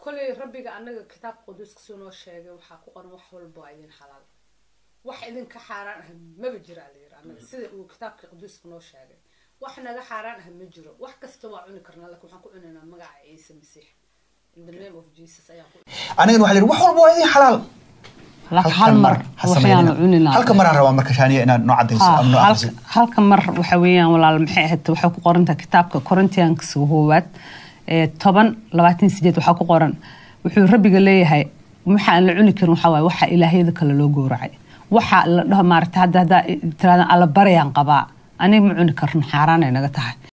koley rabbiga anaga kitaabka quduuska suu noo sheegay waxaa ku qoran wax walba waa idin xalaal wax idinka xaaraan ah maba jira la yiri anaga sida uu kitaabka quduuska noo sheegay wax naga xaaraan ah ma jiro wax kasta waa cuni karnaa laakiin waxaan ku cunaynaa magaca ciise masiix in the name of jesus ayaan ku anigana waxaa la yidhi wax walba waa idin xalaal laakiin hal mar ha waxyaanu sameynina. cuninaa halka maraan rabaa marka shaaniya inaad noo cadayso Ha, ama noo halka- aqriso halka mar waxa weeyaan walaal maxay ahayd waxay ku qorantahay kitaabka korintiyaanka koowaad ee toban labaatan sideed waxaa ku qoran wuxuu rabbiga leeyahay waxa aan la cuni karin waxaa waaye waxa ilaahyada kale loo gowracay waxa la dhaho maarata hadda haddaa tiraada alla baryaan qabaa aniga ma cuni karno xaaraan ay naga tahay